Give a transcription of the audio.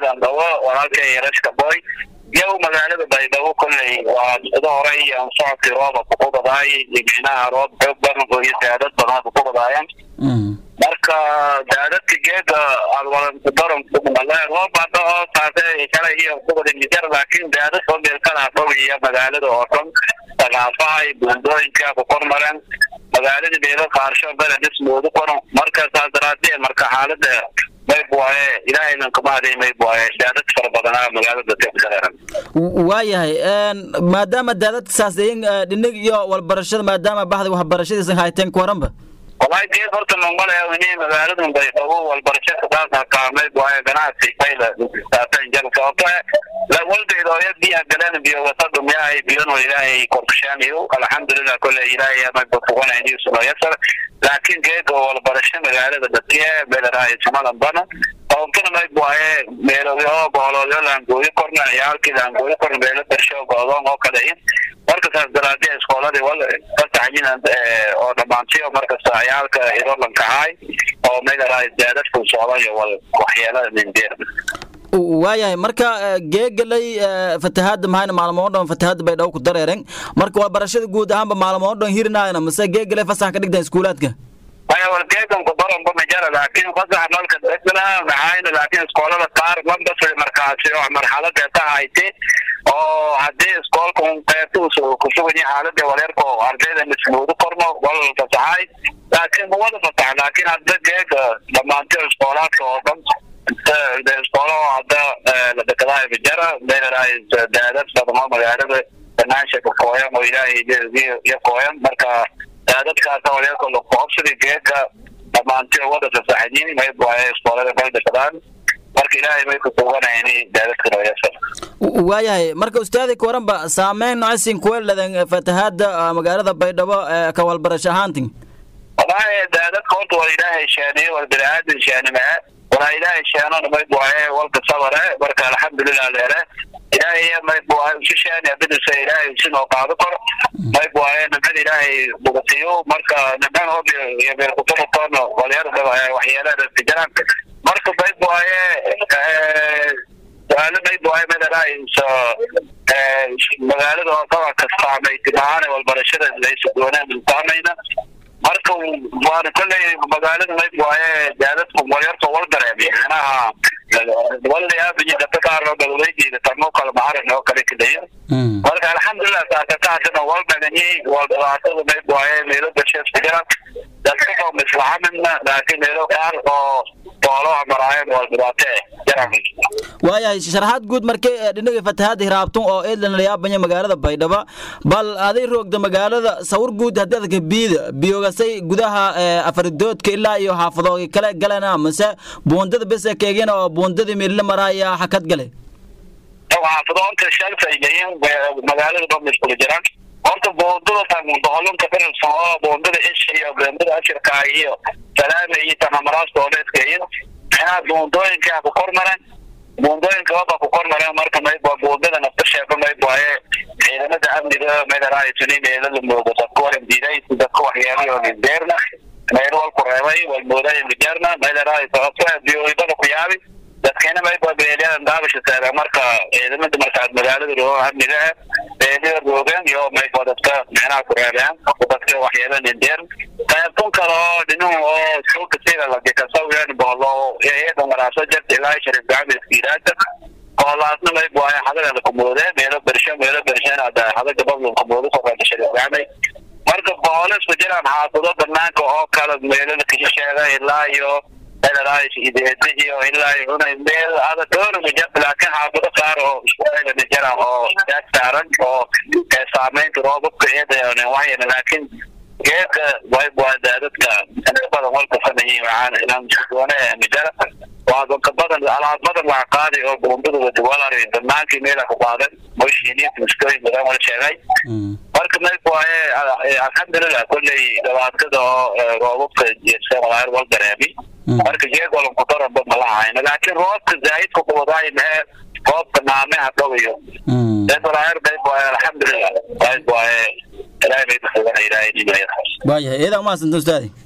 eedan dhawo walaalkay yarashka boy yow magaalada baydhabo kolley waa sida hore iyo socodkii rooba kuqubadaay micnaha roob xoog badan iyo daadad badan kuqubadaayaan marka daadadka geeda alwalankudaran roob hadda oo saase shalay iyo kubada mijar laakiin daadad oo meel kala fogiya magaalada oo dhan sagaafaha iyo buundooyinka ku kormareen magaalada meelo qaarsho beledis moodu qoran marka saas daraadee marka xaalada mayb waaye ilaahaynan kama haday mayb waaye daadad fara badanaa magaalada teeran waayahay maadaama daadadka saaseeyin dhinig iyo walbarashada maadaama baxda waxbarashadiisan hayteen ku waranba wallahi geed horta mamale ini magaaladan baydhabo walbarasho kasaas hakaamay waaye ganacsi fayla saatan jar sababto waldeed oo yad biyaha galeen biyo wasada miyahay biyano ilaahay korkushaamiyo alxamdulilah kole ilaahay mayba fuganayniyo sunoyasar laakiin geega walbarasho magaalada dadkiye beelarahay samadan bana sababtona mayb waaye meelogyo boologyo laangooyo korna ciyaalkii laangooyo korna meelo bersho goodoon oo kale marka saas daraadee iskooladii wal kasaxyin oo dhamaantiyo markasta ciyaalka irolankahay oo meelarahay daadadku socdayo wal waxyeelada mindeer waayahay marka geegalay fatahaada mahayna maalmoo dhan fatahaada bay dhaw ku dareeren marka walbarashada guud ahaanba maalmoo dhan hirinaayna mase geegalay fasax ka dhigtan iskuulaadka aya wal geegan ku daran ba majara laakiin fasax nalka degna maxayna laakiin iskoolada qaar mandasri markaasi oo marxalada tahayte oo haddii iskoolka un qeybtuus ku sugan yahay xaalada waleerka oo ardayda misluudu kormo wal fasaxay laakiin ma wada fasax laakiin hadda geega dhamaantiyo iskoolaadka oo dhan iskoolo hadda la dekadahay majara meelaraay daadad badamo magaalada banaansha ka kooyan oo ilaahay iyo kooyan marka daadadkaas waleerka lakuhobsada geega dhamaantiyo wada fasaxayin mayb waaye iskoolada bay dekadaan marka ilaahay may ku tuuganayni daadadkan wayasar waayahay marka ustaadi ka waranba saameyn nocesin kuweladan fatahaada magaalada baydhabo ka walbarasho ahaantin wallahi daadadka horta waa ilaahay shaaniye wal biniaadan shaanimaa walaa ilaahay shaanona mayb waaye walka sabare marka alxamdulilah leere ilaahay mayb waaye usi shaani abidisa ilaahay usinoo qaado kor mayb waaye nimcada ilaahay bugatiyo marka nimcan hoob iyo beelkuturutoona walyarda waxyeelada tijaraan marka mayb waaye suaalo mayb waaye medaraaso magaalada oo daba kastaamay timahaan walbarashada laysugoonaan saamayna marka waana kolley magaalada mayb waaye daadadku walyarta wal dareemay manaha walayaabiji dadka qaar oo galweydiida tamo kale macarin oo kale kadaya marka alxamdulilah saakataasina wal dhaganyay wal dhibaatada mayb waaye meelo dasheeskujiran dadkao mislaxamina laakiin meelo qaar oo boolo maraayeen wal dhibaate jaran waayahay sharaxaad guud markay dhinaga fatahaada hiraabtun oo eedlan layaabanya magaalada baydhaba bal aday roogda magaalada sawir guud haddii adka biida biyogasay gudaha afaridoodka ilaa iyo xaafadooga kale galena mase buundada bese keegina oo buundadii meelila maraaya xakad gale xaafadoonta shalfaygayin magaalada dhan iskula jiraan horta buundada boholonka firilsan oo buundada isha iyo buundada ashirka iyo salaame iyo tanamaraas dooleedkayin maxaa buundooyinkaa ku kormaran buundooyinka waba ku kormaran marka mayb waa buundada nafta sheeko mayb waaye ciidamada amniga meelaraaytuni meelada moodo dadka walan diiday dadka waxyeelayo nindeerna meel wal ku reebay wal mooday mijarna meelaraay sababta biyoidada ku yaabi dadkeena mayb waa beelyadan daabasha taagan marka ciidamada markaas magaalada roo amniga ah beelyada roogan iyo mayb waa dadka micnaha ku reebeen dadka waxyeela nindeer qaybtun kale oo dhinuhu oo suuka sida lagikasawiyan bohlo iyada maraaso jarta ilaa sharif gacmi iskiiraada boholaasna mayb waaye hadaga lakumoode meelo bersho meelo bershana hadaga babla kumoode soqaada sharif gacmi marka bohole isku jiraan xaafado banaanka oo kale meelada kashisheega ilaa iyo meelaraayis ideeda iyo ilaa unay meel ada dhowr majab laakiin xaafado qaar oo isku meelana jiraan oo daad saaran oo saameynta roobabka iyada waxyana laakiin geedka wayb waa daadadka inta badan walka fanayi waxaan inaan doone mijara waa dadka badan alaab badan waa qaaday oo buundada wadawalar banaankii meela ku qaadan moshini muskooyin badan wala sheegay marka mayb waaye alxamdulilah kolley dhibaatada oo roobabka jeedsawalaar wal dareemi marka geed walan ku daranba malahayna laakiin roobka zaahidka kuwadaay mee roobka naameha dhawayo deedwalaar mayb waaye alxamdulilah mayb waaye ilaahay bay kusugan ilaahay waayahay eedaa umahadsantan ustaadi